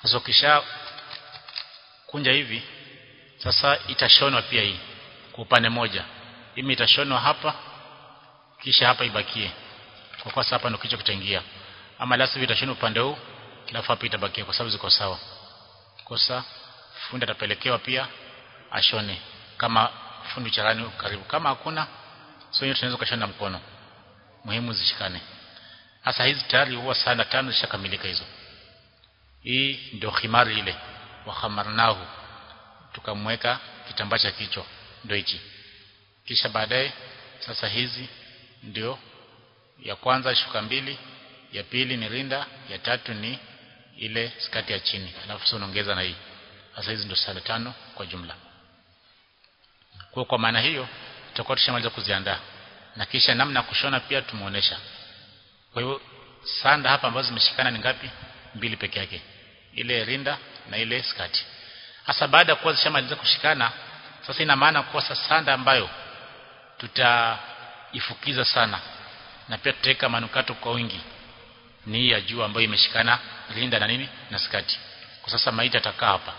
sasa ukisha kunja hivi sasa itashonwa pia hii kwa upande moja hii itashonwa hapa kisha hapa ibakie kwa kwa hapa ndio kichwa kitaingia ama la sivyo itashonwa upande huu alafu hapa itabakia kwa sababu ziko sawa kosa fundi atapelekewa pia ashone kama fundi charani karibu kama hakuna sio hiyo tunaweza kushona mkono muhimu zishikane hasa hizi tayari huwa sana tano zishakamilika hizo hii ndio khimari ile wa khamarnahu tukamweka kitambaa cha kichwa ndio hichi kisha baadaye sasa hizi ndio ya kwanza shuka mbili ya pili ni rinda ya tatu ni ile skati ya chini alafu sasa unaongeza na hii sasa hizi ndio sala tano kwa jumla kwa kwa maana hiyo tutakuwa tushamaliza kuziandaa na kisha namna kushona pia tumuonesha kwa hiyo sanda hapa ambazo zimeshikana ni ngapi mbili peke yake ile rinda na ile skati hasa baada ya kuwa zishamaliza kushikana sasa ina maana kuwa sasa sanda ambayo tutaifukiza sana na pia tutaweka manukato kwa wingi ni hii ya juu ambayo imeshikana rinda na nini na skati kwa sasa maiti atakaa hapa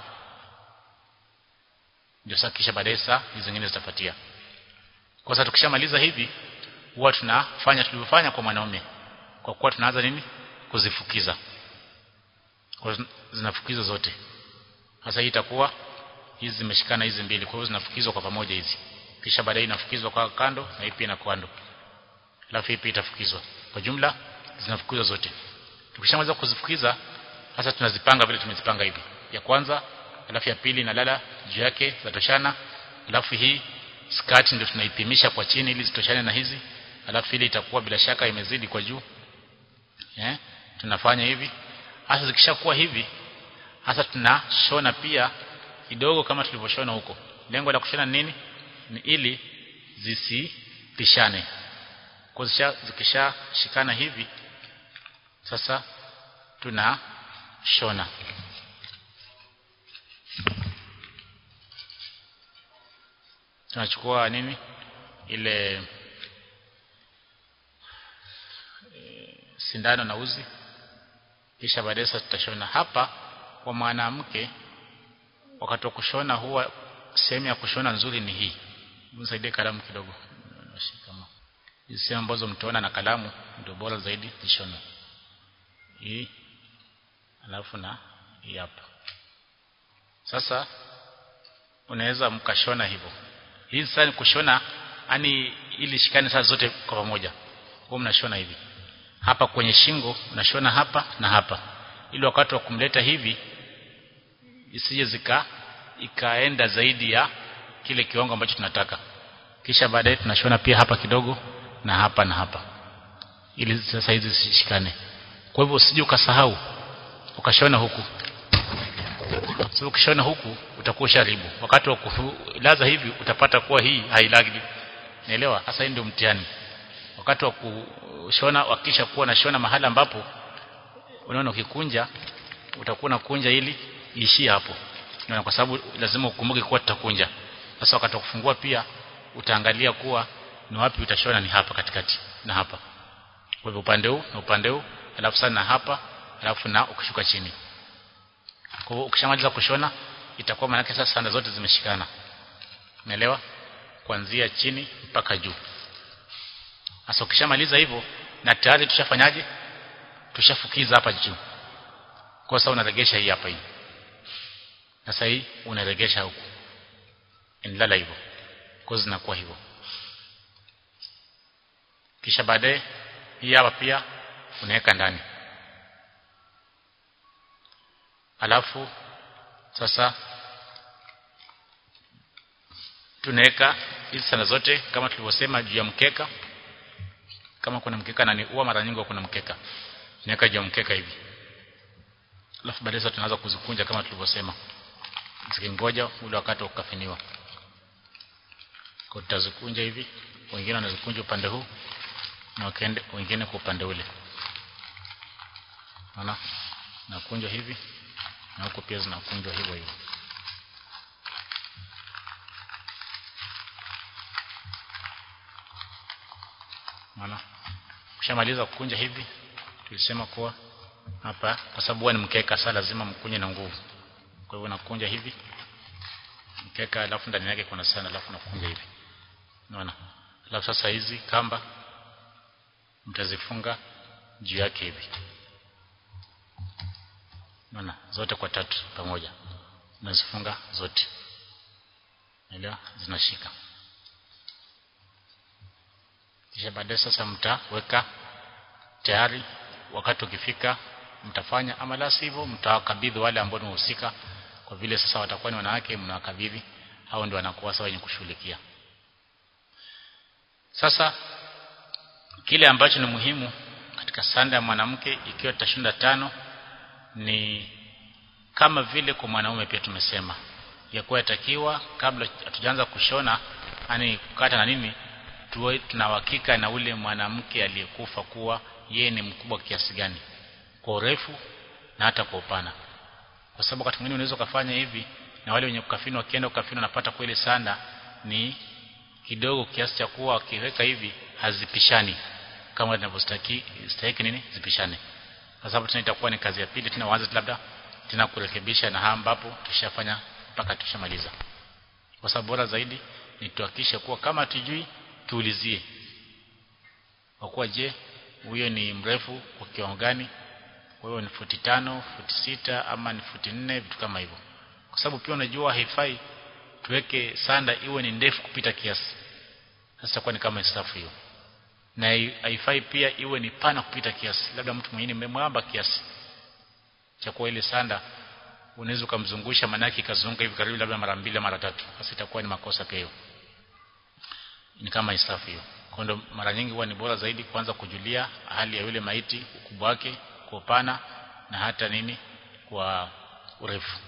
ndio sasa kisha baadaye saa hizo zingine zitafuatia kwa sasa tukishamaliza hivi huwa tunafanya tulivyofanya kwa mwanaume kwa kuwa tunaanza nini kuzifukiza kwa zinafukiza zote sasa hii itakuwa hizi zimeshikana hizi mbili kwa hiyo zinafukizwa kwa pamoja hizi kisha baadaye inafukizwa kwa kando na hii pia na kando alafu hii pia itafukizwa kwa jumla zinafukizwa zote tukishamaliza kuzifukiza sasa tunazipanga vile tumezipanga hivi ya kwanza alafu ya pili inalala juu yake zatoshana alafu hii skati ndio tunaipimisha kwa chini ili zitoshane na hizi alafu ile itakuwa bila shaka imezidi kwa juu eh tunafanya hivi hasa zikishakuwa hivi hasa tunashona pia kidogo kama tulivyoshona huko lengo la kushona nini ni ili zisipishane kwa zikisha shikana hivi sasa tunashona tunachukua nini ile e, sindano na uzi kisha baadaye sasa tutashona hapa kwa mwanamke wakati wa kushona huwa sehemu ya kushona nzuri ni hii msaidie kalamu kidogo kama hizi sehemu ambazo mtaona na kalamu ndio bora zaidi zishone hii alafu na hii hapa sasa unaweza mkashona hivyo hii sasa ni kushona yani ili shikane sasa zote kwa pamoja kwa mnashona hivi hapa kwenye shingo unashona hapa na hapa ili wakati wa kumleta hivi isije zika ikaenda zaidi ya kile kiwango ambacho tunataka kisha baadaye tunashona pia hapa kidogo na hapa na hapa ili sasa hizi zishikane kwa hivyo usije ukasahau ukashona huku sababu ukishona huku utakuwa usharibu wakati wa kulaza hivi utapata kuwa hii hailagi naelewa hasa hii ndio mtihani wakati wa kushona hakikisha kuwa na shona mahali ambapo unaona ukikunja utakuwa na kunja ili iishie hapo na kwa sababu lazima ukumbuke kuwa tutakunja sasa wakati wa kufungua pia utaangalia kuwa ni wapi utashona ni hapa katikati na hapa kwa hivyo upande huu na upande huu alafu sana hapa alafu na ukishuka chini kwa hivyo ukishamaliza kushona itakuwa maana sasa sanda zote zimeshikana umeelewa kuanzia chini mpaka juu sasa ukishamaliza hivyo na tayari tushafanyaje tushafukiza hapa juu kwa sababu unaregesha hii hapa hii sasa hii unaregesha huku inalala hivyo kwa zinakuwa hivyo kisha baadaye hii hapa pia unaweka ndani alafu sasa tunaweka hizi sana zote kama tulivyosema juu ya mkeka kama kuna mkeka na ni huwa mara nyingi kuna mkeka naweka juu ya mkeka hivi alafu baadaye sasa tunaanza kuzikunja kama tulivyosema zikingoja ule wakati wa kukafiniwa kwa tutazikunja hivi wengine wanazikunja upande huu na wengine kwa upande ule unaona nakunjwa hivi na huko pia zinakunjwa hivyo hivyo unaona ukishamaliza kukunja hivi tulisema kuwa hapa kwa sababu huwa ni mkeka sasa lazima mkunye na nguvu kwa hivyo nakunja hivi mkeka alafu ndani yake kuna sana alafu nakunja hivi unaona alafu sasa hizi kamba mtazifunga juu yake hivi unaona zote kwa tatu pamoja unazifunga zote Elewa zinashika kisha baadaye sasa mtaweka tayari wakati ukifika mtafanya ama la sivyo mtawakabidhi wale ambao ni wahusika kwa vile sasa watakuwa ni wanawake mnawakabidhi hao ndio wanakuwa sawa wenye kushughulikia sasa kile ambacho ni muhimu katika sanda ya mwanamke ikiwa tutashinda tano ni kama vile kwa mwanaume pia tumesema ya kuwa yatakiwa kabla hatujaanza kushona yani kukata na nini tuwe tunahakika na ule mwanamke aliyekufa kuwa yeye ni mkubwa kiasi gani kwa urefu na hata kwa upana kwa sababu wakati mwingine unaweza kufanya hivi na wale wenye kukafini wakienda kukafini wanapata kweli sanda ni kidogo kiasi cha kuwa wakiweka hivi hazipishani kama inavyostahiki stahiki nini zipishane kwa sababu tena itakuwa ni kazi ya pili tena waanze labda tena kurekebisha na ambapo tushafanya mpaka tushamaliza kwa sababu bora zaidi ni tuhakikishe kuwa kama tujui tuulizie kwa kuwa je huyo ni mrefu kwa kiwango gani kwa hiyo ni futi tano futi sita ama ni futi nne vitu kama hivyo kwa sababu pia unajua haifai tuweke sanda iwe ni ndefu kupita kiasi sasa kwa ni kama isafu hiyo na haifai pia iwe ni pana kupita kiasi labda mtu mwingine mmemwamba kiasi cha kuwa ile sanda unaweza kumzungusha manaki ikazunguka hivi karibu labda mara mbili mara tatu sasa itakuwa ni makosa pia hiyo ni kama isafu hiyo kwa ndo mara nyingi huwa ni bora zaidi kwanza kujulia hali ya yule maiti ukubwa wake kwa upana na hata nini kwa urefu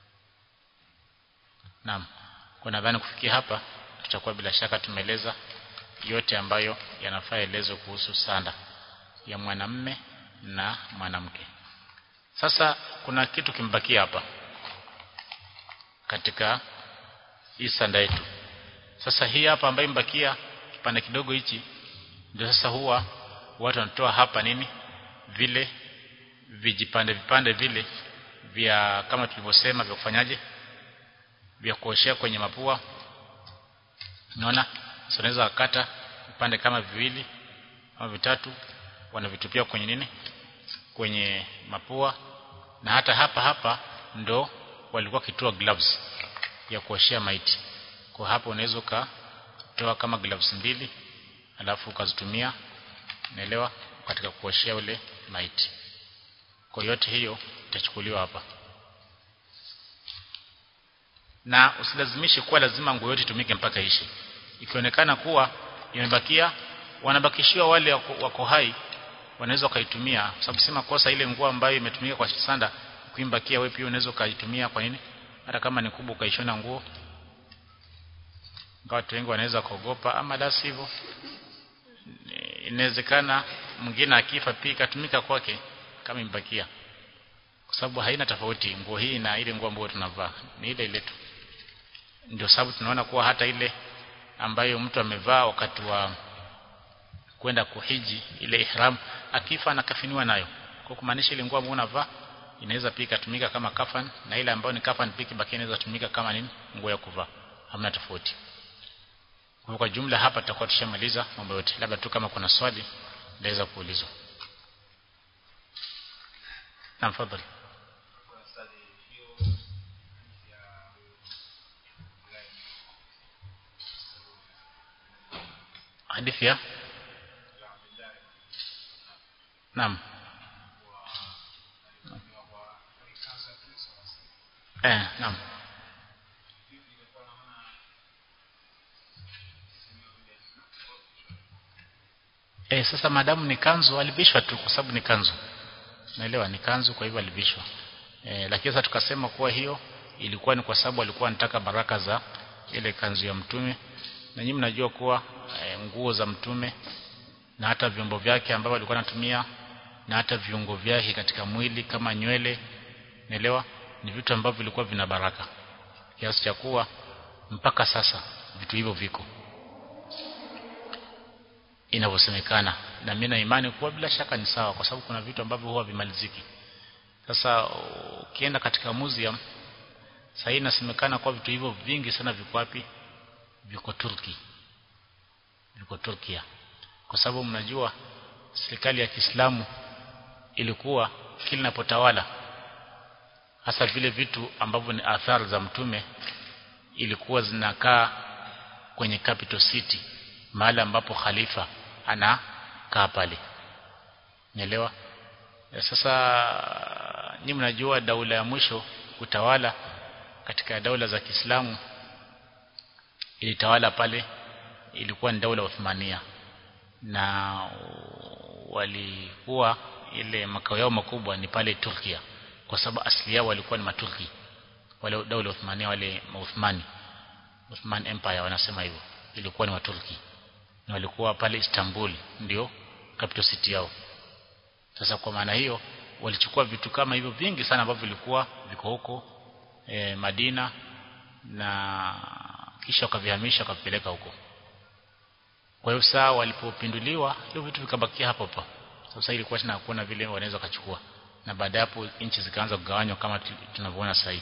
naam kwa nadhani kufikia hapa tutakuwa bila shaka tumeeleza yote ambayo yanafaa elezo kuhusu sanda ya mwanamme na mwanamke sasa kuna kitu kimbakia hapa katika hii sanda yetu sasa hii hapa ambayo imbakia kipande kidogo hichi ndio sasa huwa watu wanatoa hapa nini vile vijipande vipande vile vya kama tulivyosema vya kufanyaje vya kuoshea kwenye mapua unaona sasa unaweza kukata vipande kama viwili au vitatu wanavitupia kwenye nini kwenye mapua na hata hapa hapa ndo walikuwa kitoa gloves ya kuoshea maiti kwa hapo unaweza ukatoa kama gloves mbili alafu ukazitumia naelewa katika kuoshea ule maiti kwa yote hiyo itachukuliwa hapa na usilazimishe kuwa lazima nguo yote itumike mpaka ishi ikionekana kuwa imebakia wanabakishiwa wale wako, wako hai wanaweza wakaitumia sababu sema kosa ile nguo ambayo imetumika kwa sanda kuimbakia wewe pia unaweza ukaitumia kwa nini hata kama ni kubwa ukaishona nguo watu wengi wanaweza kuogopa ama la sivyo inawezekana mwingine akifa pia ikatumika kwake kama imbakia kwa sababu haina tofauti nguo hii na ile nguo ambayo tunavaa ni ile ile tu ndio sababu tunaona kuwa hata ile ambayo mtu amevaa wakati wa kwenda kuhiji ile ihram akifa anakafiniwa nayo kwa kumaanisha ile nguo ambayo unavaa inaweza pia ikatumika kama kafan na ile ambayo ni kafan pia kibaki inaweza tumika kama nini nguo ya kuvaa hamna tofauti kwa kwa jumla hapa tutakuwa tushamaliza mambo yote labda tu kama kuna swali naweza kuulizwa na mfadhali hadithi ya Naam. Eh, naam. Eh, sasa madamu ni kanzu alivishwa tu kwa sababu ni kanzu. Naelewa ni kanzu kwa hivyo alivishwa. Eh, lakini sasa tukasema kuwa hiyo ilikuwa ni kwa sababu alikuwa anataka baraka za ile kanzu ya mtume. Na nyinyi mnajua kuwa e, nguo za mtume na hata vyombo vyake ambavyo alikuwa anatumia na hata viungo vyake katika mwili kama nywele naelewa ni vitu ambavyo vilikuwa vina baraka kiasi cha kuwa mpaka sasa vitu hivyo viko inavyosemekana na mimi na imani kuwa bila shaka ni sawa kwa sababu kuna vitu ambavyo huwa vimaliziki sasa ukienda katika museum sasa hii inasemekana kwa vitu hivyo vingi sana viko wapi viko Turki viko Turkia kwa sababu mnajua serikali ya Kiislamu ilikuwa kila inapotawala hasa vile vitu ambavyo ni athari za mtume ilikuwa zinakaa kwenye capital city mahali ambapo khalifa anakaa pale nielewa sasa nyinyi mnajua daula ya mwisho kutawala katika daula za Kiislamu ilitawala pale ilikuwa ni daula Uthmania na walikuwa ile makao yao makubwa ni pale Turkia kwa sababu asili yao walikuwa ni maturki wale daula Uthmania wale Uthmani Uthman Empire wanasema hivyo ilikuwa ni waturki na walikuwa pale Istanbul ndio capital city yao sasa kwa maana hiyo walichukua vitu kama hivyo vingi sana ambavyo vilikuwa viko huko e, Madina na kisha wakavihamisha wakapeleka huko kwa hiyo saa walipopinduliwa hivyo vitu vikabakia hapo hapo sasa ilikuwa tena hakuna vile wanaweza kuchukua na baada hapo nchi zikaanza kugawanywa kama tunavyoona sasa hivi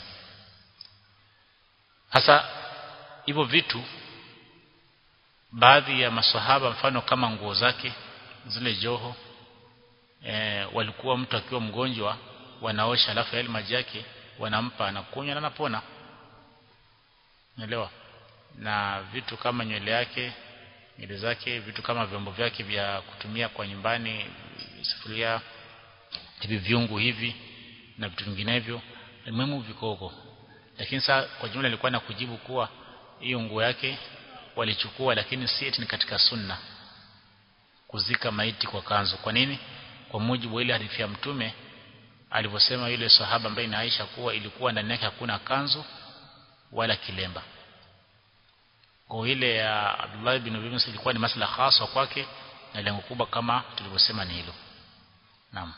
hasa hivyo vitu baadhi ya maswahaba mfano kama nguo zake zile joho e, walikuwa mtu akiwa mgonjwa wanaosha alafu yale maji yake wanampa anakunywa na anapona naelewa na vitu kama nywele yake nywele zake vitu kama vyombo vyake vya kutumia kwa nyumbani sufuria hivi viungu hivi na vitu vinginevyo muhimu viko huko lakini saa kwa jumla nilikuwa na kujibu kuwa hiyo nguo yake walichukua lakini si eti ni katika sunna kuzika maiti kwa kanzu kwa nini kwa mujibu wa ile hadithi ya mtume alivyosema yule sahaba ambaye ni Aisha kuwa ilikuwa ndani yake hakuna kanzu wala kilemba kwa ile ya Abdullah bin Ubay ilikuwa ni masala hasa kwake na lengo kubwa kama tulivyosema ni hilo naam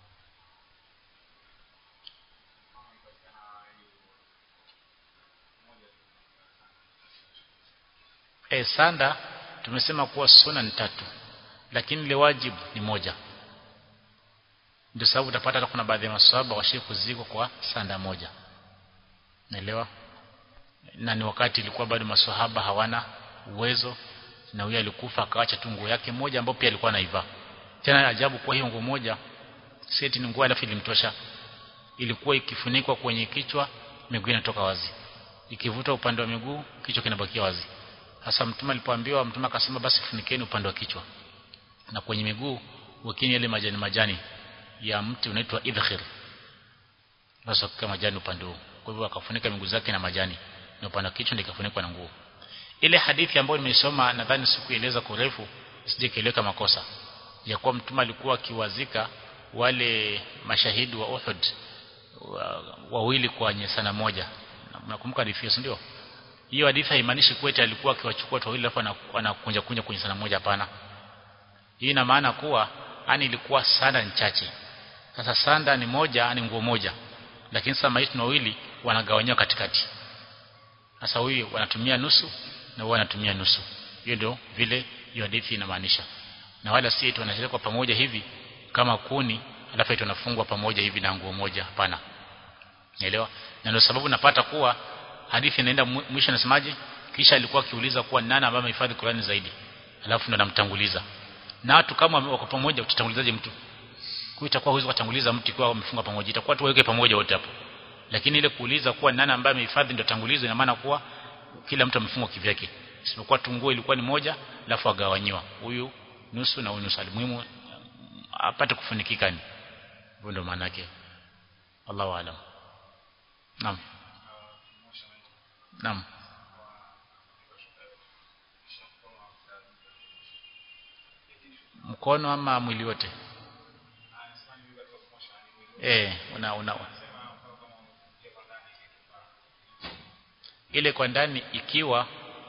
e, sanda tumesema kuwa sunna ni tatu lakini ile wajibu ni moja ndio sababu utapata hata kuna baadhi ya maswahaba washie kuzikwa kwa sanda moja naelewa na ni wakati ilikuwa bado maswahaba hawana uwezo na huyo alikufa akaacha tu nguo yake moja ambayo pia alikuwa anaivaa tena ajabu kwa hiyo nguo moja seti ni nguo alafu ilimtosha ilikuwa ikifunikwa kwenye kichwa miguu inatoka wazi ikivuta upande wa miguu kichwa kinabakia wazi hasa mtume alipoambiwa mtume akasema basi funikeni upande wa kichwa na kwenye miguu wekeni yale majani majani ya mti unaitwa idkhir basi kama majani upande huo kwa hivyo akafunika miguu zake na majani na upande wa kichwa ndikafunikwa na nguo ile hadithi ambayo nimesoma nadhani sikueleza kwa urefu sijekeleka makosa ya kuwa mtume alikuwa akiwazika wale mashahidi wa Uhud wawili wa kwa sana moja nakumbuka hadithi hiyo ndio hiyo hadithi haimaanishi kweti alikuwa akiwachukua watu wawili alafu anakunja kunja kwenye sana moja hapana hii ina maana kuwa ani ilikuwa sanda ni chache sasa sanda ni moja ni nguo moja lakini sasa maiti wawili wanagawanywa katikati sasa huyu wanatumia nusu na huyu wanatumia nusu hiyo ndio vile hiyo hadithi inamaanisha na wala si eti wanashirika pamoja hivi kama kuni alafu eti wanafungwa pamoja hivi na nguo moja hapana Unaelewa? Na ndio sababu napata kuwa hadithi inaenda mwisho nasemaje? Kisha alikuwa akiuliza kuwa nani ambaye amehifadhi Qur'ani zaidi. Alafu ndo namtanguliza. Na watu kama wako pamoja utatangulizaje mtu? Kwa itakuwa huwezi kutanguliza mtu kwa wamefunga pamoja. Itakuwa tu weke pamoja wote hapo. Lakini ile kuuliza kuwa nani ambaye amehifadhi ndio tangulizo ina maana kuwa kila mtu amefunga kivyake. Isipokuwa tunguo ilikuwa ni moja alafu agawanyiwa. Huyu nusu na huyu nusu. Muhimu apate kufunikika ni. Hivyo ndio maana yake. Allahu a'lam. Naam. Naam. Mkono ama mwili wote? Eh, una una ile kwa ndani ikiwa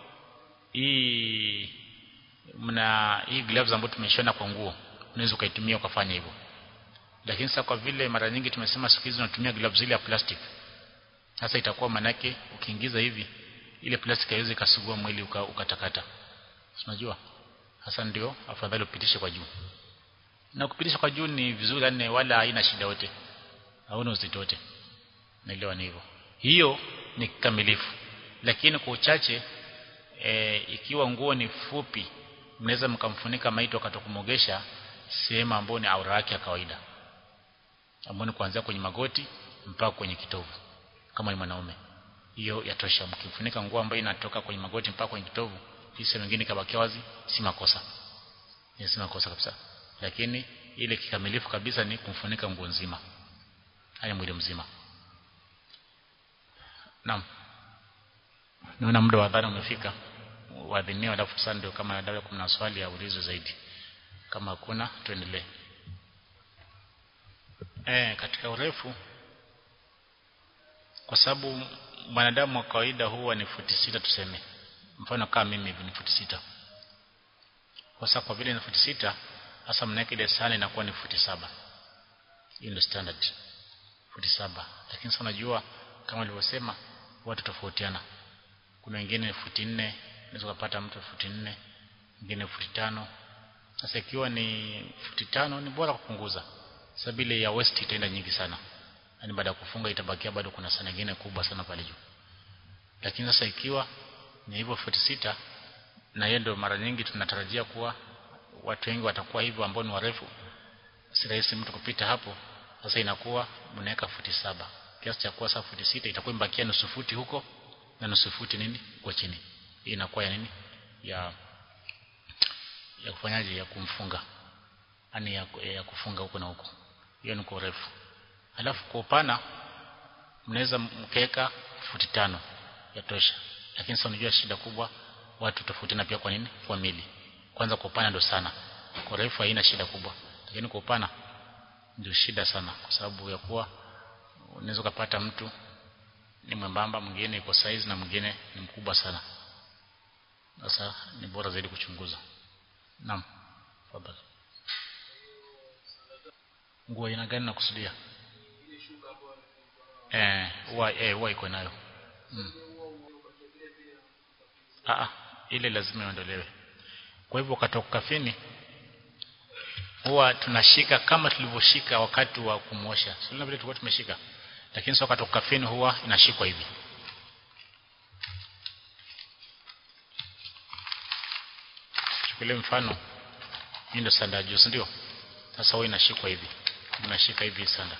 hii mna hii gloves ambayo tumeshona kwa nguo unaweza ukaitumia ukafanya hivyo lakini sasa kwa vile mara nyingi tumesema siku hizi tunatumia gloves ile ya plastic sasa itakuwa manake ukiingiza hivi ile plastic haiwezi ikasugua mwili ukatakata unajua hasa ndio afadhali upitishe kwa juu na kupitisha kwa juu ni vizuri yani wala haina shida yote hauna uzito wote naelewa ni hivyo hiyo ni kikamilifu lakini kwa uchache e, ikiwa nguo ni fupi mnaweza mkamfunika maiti wakati kumogesha sehemu ambayo ni aura yake ya kawaida ambayo ni kuanzia kwenye magoti mpaka kwenye kitovu kama ni mwanaume hiyo yatosha mkifunika nguo ambayo inatoka kwenye magoti mpaka kwenye kitovu hii sehemu nyingine kabakia wazi si makosa ni si makosa kabisa lakini ile kikamilifu kabisa ni kumfunika nguo nzima haya mwili mzima naam naona muda wa adhana umefika waadhinia alafu sasa ndio kama dawa kuna swali ya ulizo zaidi kama hakuna tuendelee eh katika urefu kwa sababu mwanadamu wa kawaida huwa ni futi sita tuseme mfano kama mimi hivi ni futi sita kwa sababu kwa vile ni futi sita hasa mnaweka ile sana inakuwa ni futi saba hii ndio standard futi saba lakini sasa unajua kama nilivyosema watu tofautiana kuna wengine futi nne unaweza kupata mtu futi nne mwingine futi tano sasa ikiwa ni futi tano ni bora kupunguza sababu ile ya west itaenda nyingi sana yani baada ya kufunga itabakia bado kuna sana nyingine kubwa sana pale juu lakini sasa ikiwa ni hivyo futi sita na hiyo ndio mara nyingi tunatarajia kuwa watu wengi watakuwa hivyo ambao ni warefu si rahisi mtu kupita hapo sasa inakuwa mnaweka futi saba kiasi cha kuwa sasa futi sita itakuwa imebakia nusu futi huko na nusu futi nini kwa chini hii inakuwa ya nini ya ya kufanyaje ya kumfunga yani ya, ya kufunga huko na huko hiyo ni kwa urefu alafu kwa upana mnaweza mkeka futi tano yatosha lakini sasa unajua shida kubwa watu tofautiana pia kwa nini kwa mili kwanza kwa upana ndo sana kwa urefu haina shida kubwa lakini kwa upana ndio shida sana kwa sababu ya kuwa unaweza kupata mtu ni mwembamba mwingine iko size na mwingine ni mkubwa sana sasa ni bora zaidi kuchunguza naam fadhali nguo aina gani nakusudia eh huwa eh huwa iko nayo mm. ah ile lazima iondolewe kwa hivyo wakati wa kafini huwa tunashika kama tulivyoshika wakati wa kumosha sio vile tulikuwa tumeshika lakini sio wakati wa kafini huwa inashikwa hivi chukulie mfano hii ndio sanda juu ndio sasa huwa inashikwa hivi unashika hivi sanda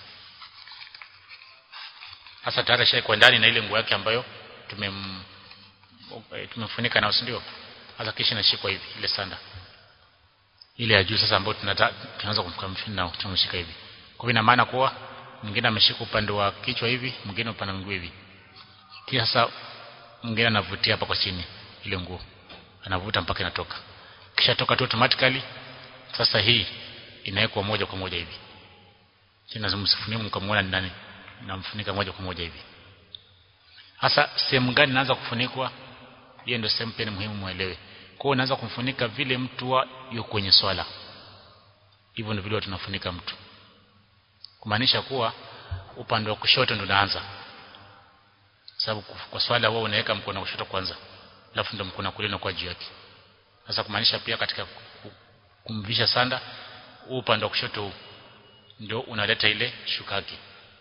sasa tayari shaikwa ndani na ile nguo yake ambayo tumem tumemfunika nayo ndio sasa kisha inashikwa hivi ile sanda ile ya juu sasa ambayo tunaanza kumkamfini nao tumeshika hivi kwa ina maana kuwa mwingine ameshika upande wa kichwa hivi mwingine upande wa mguu hivi kisha sasa mwingine anavutia hapa kwa chini ile nguo anavuta mpaka inatoka kisha toka tu automatically sasa hii inawekwa moja kwa moja hivi tena msifunie mkamwona ni nani namfunika moja kwa moja hivi hasa sehemu gani inaanza kufunikwa hiyo ndio sehemu pia ni muhimu muelewe kwa hiyo unaanza kumfunika vile mtu wa yuko kwenye swala hivyo ndio vile tunafunika mtu kumaanisha kuwa upande wa kushoto ndio unaanza sababu kwa swala wao unaweka mkono wa kushoto kwanza alafu ndio mkono wa kulia kwa juu yake sasa kumaanisha pia katika kumvisha sanda huu upande wa kushoto huu ndio unaleta ile shuka yake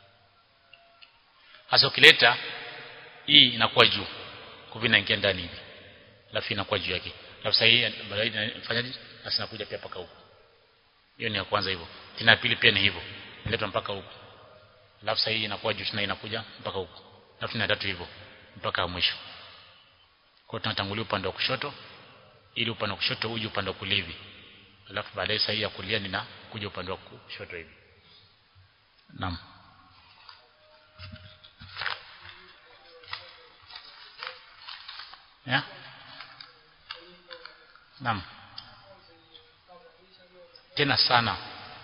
hasa ukileta hii inakuwa juu kwa vile inaingia ndani hivi alafu inakuwa juu yake alafu sasa hii baadaye inafanyaje sasa inakuja pia paka huko hiyo ni ya kwanza hivyo tena ya pili pia ni hivyo inaletwa mpaka huko alafu sasa hii inakuwa juu tena inakuja mpaka huko alafu na tatu hivyo mpaka mwisho kwa tunatangulia upande wa kushoto ili upande wa kushoto uje upande wa kulia hivi alafu baadaye sasa hii ya kulia nina kuja upande wa kushoto hivi naam ya naam tena sana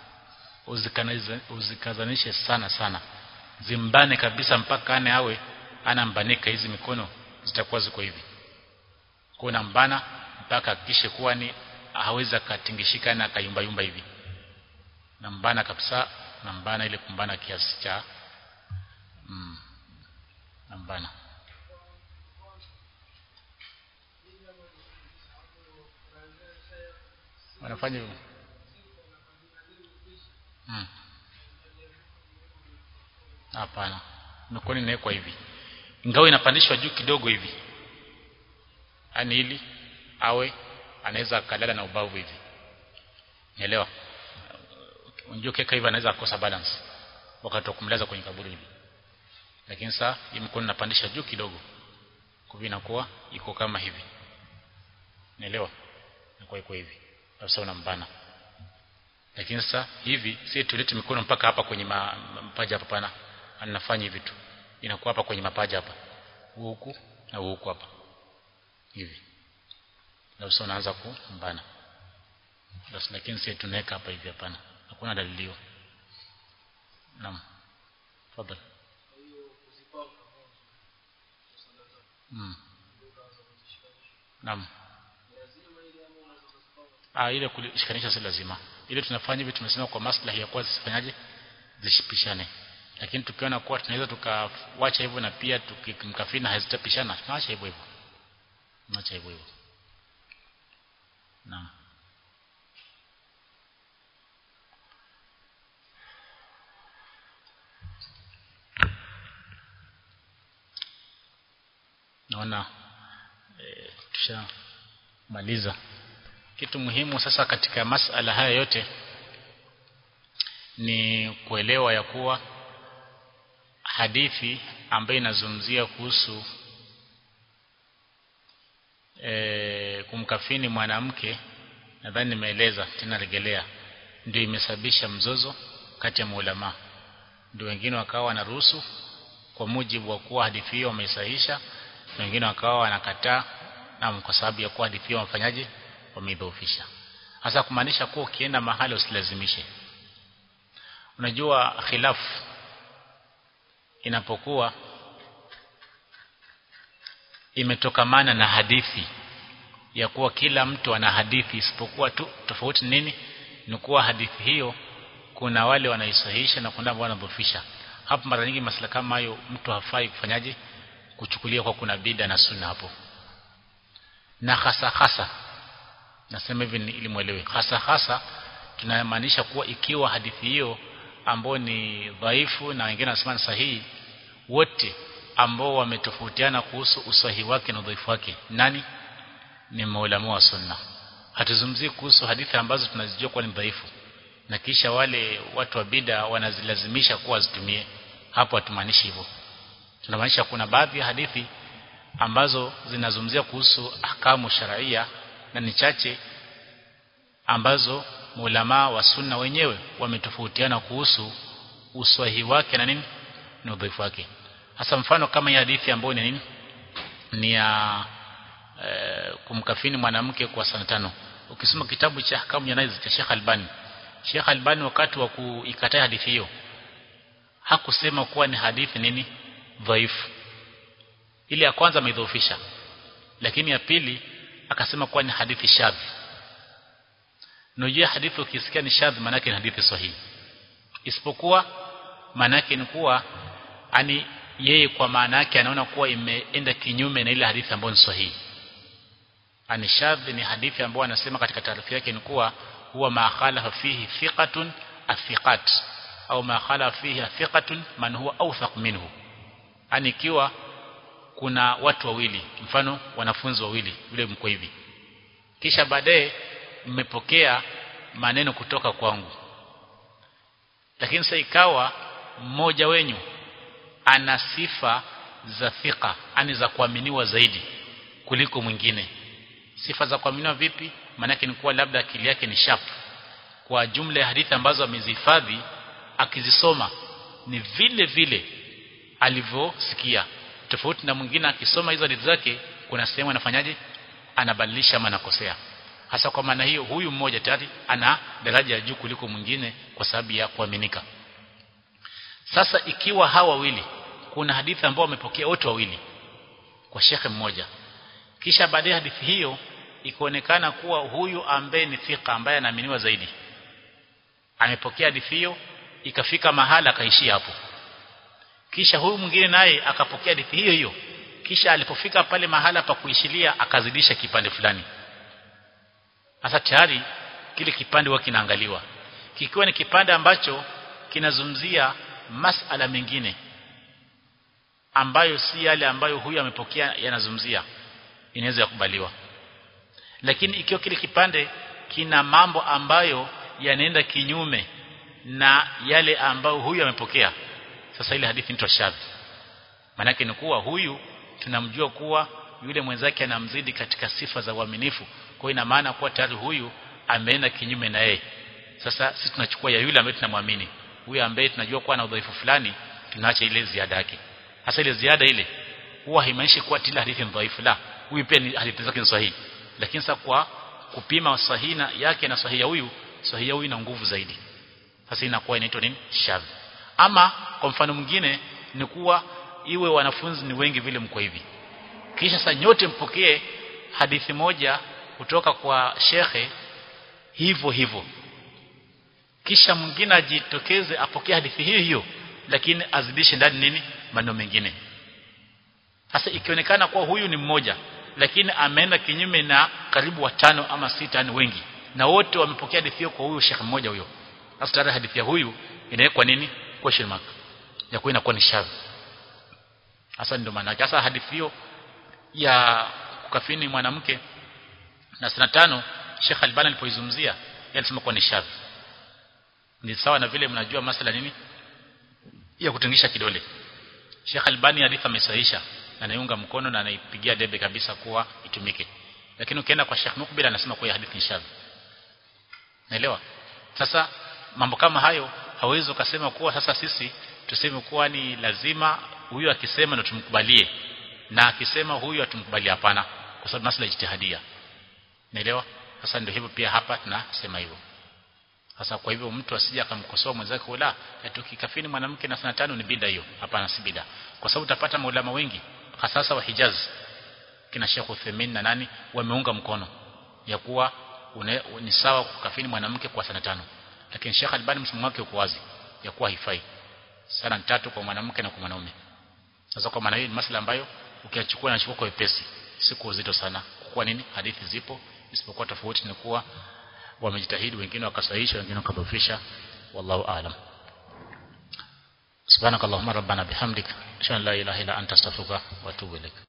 uzikazanishe sana sana zimbane kabisa mpaka ane awe anambanika hizi mikono zitakuwa ziko hivi kwa nambana mpaka hakikishe kuwa ni hawezi akatingishika na akayumba yumba hivi nambana kabisa nambana ile kumbana kiasi cha mm, nambana wanafanya hivyo mm. hapana mikono inawekwa hivi ingawa inapandishwa juu kidogo hivi yani ili awe anaweza akalala na ubavu hivi Nielewa? Unajua keka hivi anaweza kukosa balance wakati wa kumlaza kwenye kaburi hivi. Lakini sasa hii mkono napandisha juu kidogo. Kwa hivyo inakuwa iko kama hivi. Nielewa? Inakuwa iko hivi. Sasa unambana. Lakini sasa hivi si tulete mikono mpaka hapa kwenye ma, mapaja hapa pana. Anafanya hivi tu. Inakuwa hapa kwenye mapaja hapa. Huku na huku hapa. Hivi. Na sasa unaanza kumbana basi lakini sisi tunaweka hapa hivi hapana hakuna dalili hiyo naam tafadhali mm. naam ah ile kulishikanisha si lazima ile tunafanya hivi tumesema kwa maslahi ya kuwa zisifanyaje zishipishane lakini tukiona kuwa tunaweza tukawacha hivyo na pia tukimkafina hazitapishana tunaacha hivyo hivyo tunaacha hivyo hivyo naam naona e, tushamaliza kitu muhimu sasa katika masala haya yote ni kuelewa ya kuwa hadithi ambayo inazungumzia kuhusu e, kumkafini mwanamke nadhani nimeeleza tena regelea ndio imesababisha mzozo kati ya maulama ndio wengine wakawa wanaruhusu kwa mujibu wa kuwa hadithi hiyo wameisahisha wengine wakawa wanakataa na kwa sababu ya kuwa hadithi hiyo wafanyaje wameidhoofisha hasa kumaanisha kuwa ukienda mahali usilazimishe unajua khilafu inapokuwa imetokamana na hadithi ya kuwa kila mtu ana hadithi isipokuwa tu tofauti nini ni kuwa hadithi hiyo kuna wale wanaisahihisha na kuna ambao wanadhoofisha hapo mara nyingi masala kama hayo mtu hafai kufanyaje kuchukulia kwa kuna bida na sunna hapo na hasa hasa nasema hivi ili muelewe hasa hasa tunamaanisha kuwa ikiwa hadithi hiyo ambao ni dhaifu na wengine wanasema ni sahihi wote ambao wametofautiana kuhusu usahihi wake na udhaifu wake nani ni maulama wa sunna hatuzungumzii kuhusu hadithi ambazo tunazijua kuwa ni dhaifu na kisha wale watu wa bida wanazilazimisha kuwa zitumie hapo hatumaanishi hivyo tunamaanisha kuna baadhi ya hadithi ambazo zinazungumzia kuhusu ahkamu sharia na ni chache ambazo maulama wa sunna wenyewe wametofautiana kuhusu uswahi wake na nini na udhaifu wake hasa mfano kama hii hadithi ambayo ni nini ni ya e, kumkafini mwanamke kwa sana tano ukisoma kitabu cha ahkamu janaiz cha Sheikh Albani Sheikh Albani wakati wa kuikataa hadithi hiyo hakusema kuwa ni hadithi nini dhaifu ile ya kwanza ameidhoofisha lakini ya pili akasema kuwa ni hadithi shadh Unajua hadithi ukisikia ni shadh maana ni hadithi sahihi isipokuwa maana ni kuwa ani yeye kwa maana yake anaona kuwa imeenda kinyume na ile hadithi ambayo ni sahihi ani shadh ni hadithi ambayo anasema katika taarifa yake ni kuwa huwa ma khalafa fihi thiqatun athiqat au ma khalafa fihi thiqatun man huwa awthaq minhu ani ikiwa kuna watu wawili mfano wanafunzi wawili vile mko hivi kisha baadaye mmepokea maneno kutoka kwangu lakini sasa ikawa mmoja wenyu ana sifa za thika ani za kuaminiwa zaidi kuliko mwingine sifa za kuaminiwa vipi maanake ni kuwa labda akili yake ni sharp kwa jumla ya hadithi ambazo amezihifadhi akizisoma ni vile vile alivyosikia tofauti na mwingine akisoma hizo hadithi zake kuna sehemu anafanyaje anabadilisha ama anakosea hasa kwa maana hiyo huyu mmoja tayari ana daraja ya juu kuliko mwingine kwa sababu ya kuaminika sasa ikiwa hawa wawili kuna hadithi ambao wamepokea wote wawili kwa shekhe mmoja kisha baadaye hadithi hiyo ikaonekana kuwa huyu ambaye ni thika ambaye anaaminiwa zaidi amepokea hadithi hiyo ikafika mahala akaishia hapo kisha huyu mwingine naye akapokea hadithi hiyo hiyo kisha alipofika pale mahala pa kuishilia akazidisha kipande fulani sasa tayari kile kipande huwa kinaangaliwa kikiwa ni kipande ambacho kinazungumzia masala mengine ambayo si yale ambayo huyu amepokea yanazungumzia inaweza kubaliwa lakini ikiwa kile kipande kina mambo ambayo yanaenda kinyume na yale ambayo huyu amepokea sasa ile hadithi ni shadh maana ni kuwa huyu tunamjua kuwa yule mwenzake anamzidi katika sifa za uaminifu kwa ina maana kuwa tayari huyu ameenda kinyume na yeye sasa sisi tunachukua ya yule ambaye tunamwamini huyu ambaye tunajua kuwa na udhaifu fulani tunaacha ile ziada yake hasa ile ziada ile huwa haimaanishi kuwa tila hadithi ni dhaifu la huyu pia ni hadithi zake ni sahihi lakini sasa kwa kupima sahihi na yake na sahihi ya huyu sahihi ya huyu ina nguvu zaidi sasa inakuwa inaitwa nini shadh ama kwa mfano mwingine ni kuwa iwe wanafunzi ni wengi vile mko hivi kisha sasa nyote mpokee hadithi moja kutoka kwa shekhe hivyo hivyo kisha mwingine ajitokeze apokee hadithi hiyo hiyo lakini azidishe ndani nini maneno mengine sasa ikionekana kuwa huyu ni mmoja lakini ameenda kinyume na karibu watano ama sita ni wengi na wote wamepokea hadithi hiyo kwa huyu shekhe mmoja huyo sasa tayari hadithi ya huyu inawekwa nini question mark ya kuwa inakuwa ni shadhi hasa ndio maana sasa hadithi hiyo ya kukafini mwanamke na sana tano Sheikh Albani alipoizungumzia yeye alisema kwa ni shadhi ni sawa na vile mnajua masala nini ya kutingisha kidole Sheikh Albani hadithi amesahisha na anaiunga mkono na anaipigia debe kabisa kuwa itumike lakini ukienda kwa Sheikh Mukbil anasema kwa hadithi ni shadhi naelewa sasa mambo kama hayo hawezi ukasema kuwa sasa sisi tuseme kuwa ni lazima huyu akisema ndo tumkubalie na akisema huyu atumkubalie hapana kwa sababu masala ijtihadia naelewa sasa ndio hivyo pia hapa tunasema hivyo sasa kwa hivyo mtu asije akamkosoa mwenzake wala tukikafini mwanamke na sana tano ni bida hiyo hapana si bida kwa sababu utapata maulama wengi hasa wa Hijaz kina Sheikh Uthaymeen na nani wameunga mkono ya kuwa une, ni sawa kukafini mwanamke kwa sana tano lakini Sheikh Albani msimamo wake uko wazi ya kuwa haifai sana tatu kwa mwanamke na kwa mwanaume sasa kwa maana hiyo ni masala ambayo ukiachukua na chukua kwa wepesi si kwa uzito sana kwa nini hadithi zipo isipokuwa tofauti ni kuwa wamejitahidi wengine wakasahihisha wengine wakadhofisha wallahu aalam subhanakallahumma rabbana bihamdika ashhadu an la ilaha illa anta astaghfiruka wa atubu ilaik